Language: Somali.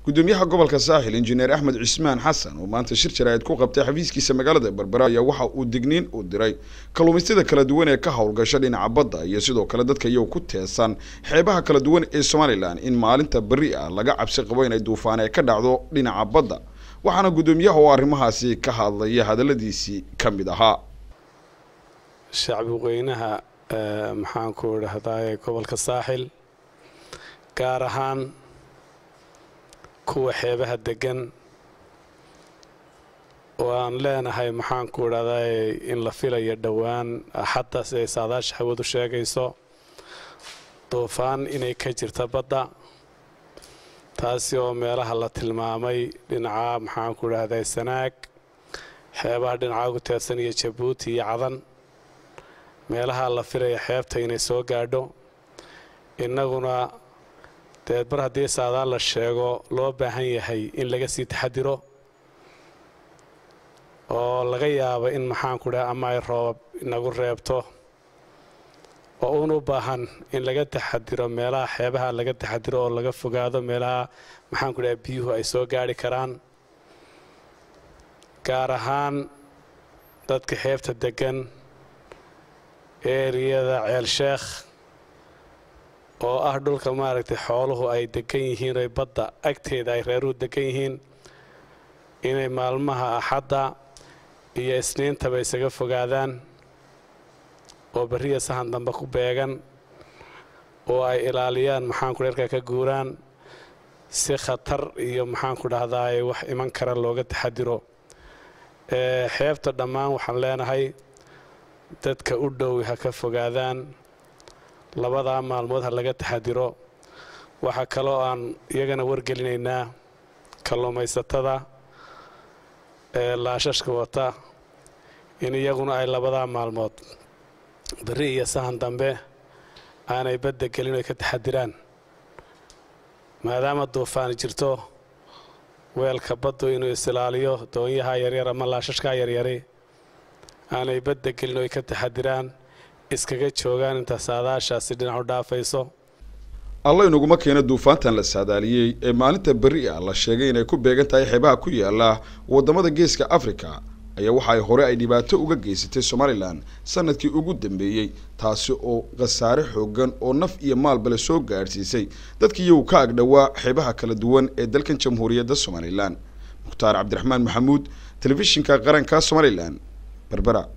gudoomiyaha gobolka saaxil injineer axmed cismaan xasan oo maanta shir jaraa'id ku qabtay xafiiskiisa magaalada berbera ayaa waxa uu digniin u diray kalluumaystada kala duwan ee ka howlgasha dhinaca badda iyo sidoo kale dadka iyagu ku teesan xeebaha kala duwan ee somalilan in maalinta berri ah laga cabsi qabo inay duufaan ee ka dhacdo dhinaca badda waxaana gudoomiyaha oo arrimahaasi ka hadlaya hadaladiisii ka mid ahaa shacbi weynaha maxaanku idhahdaa gobolka saaxil gaar ahaan kuwa xeebaha degan oo aan leenahay maxaanku idhahdaa in la filayo dhowaan axadda siday saadaasha hawadu sheegayso duufaan inay ka jirta badda taasi oo meelaha la tilmaamay dhinaca maxaanku idhahdaa sanaag xeebaha dhinaca ugu teedsan iyo jabuuti iyo cadan meelaha la filaya xeebta inay soo gaadho innaguna deed mar haddii saadaan la sheego loo baahan yahay in laga sii taxadiro oo laga yaabo in maxaanku dhaha ama ay roobab inagu reebto oo uun u baahan in laga taxadiro meelaha xeebaha laga taxadiro oo laga fogaado meelaha maxaanku dhaha biyuhu ay soo gaadhi karaan gaar ahaan dadka xeebta degan eeriyada ceelsheekh oo ah dhulka maaragtay xooluhu ay degan yihiin oy badda agteeda ay reeruhu degan yihiin inay maalmaha axadda iyo isniintaba isaga fogaadaan oo berriya sahan dambe ku beegan oo ay ilaaliyaan maxaanku dherka ka guuraan si khatar iyo maxaanku dhahdaa wax iman kara looga taxadiro xeebta dhammaan waxaan leenahay dadka u dhow ha ka fogaadaan labadaa maalmood ha laga taxadiro waxaa kaloo aan iyagana wargelinaynaa kalluumaysatada ee laashashka wata in iyaguna ay labadaa maalmood berri iyo sahan dambe aanay badda gelin oy ka taxadiraan maadaama duufaani jirto weelka baddu inuu isilaaliyo doonyaha yaryar ama laashashkaa yaryari aanay badda gelin oy ka taxadiraan iskaga joogaan inta saadaashaasi dhinac u dhaafayso alla inaguma keena duufaantan la saadaaliyey ee maalinta berri ah la sheegay inay ku beegan tahay xeebaha ku yaala waddamada geeska africa ayaa waxa ay hore ay dhibaato uga geysatay somalilan sanadkii ugu dambeeyey taasi oo khasaare xoogan oo naf iyo maalbale soo gaadhsiisay dadkii iyagu ka agdhowaa xeebaha kala duwan ee dalkan jamhuuriyadda somalilan mukhtaar cabdiraxmaan maxamuud telefishinka qaranka somalilan berbera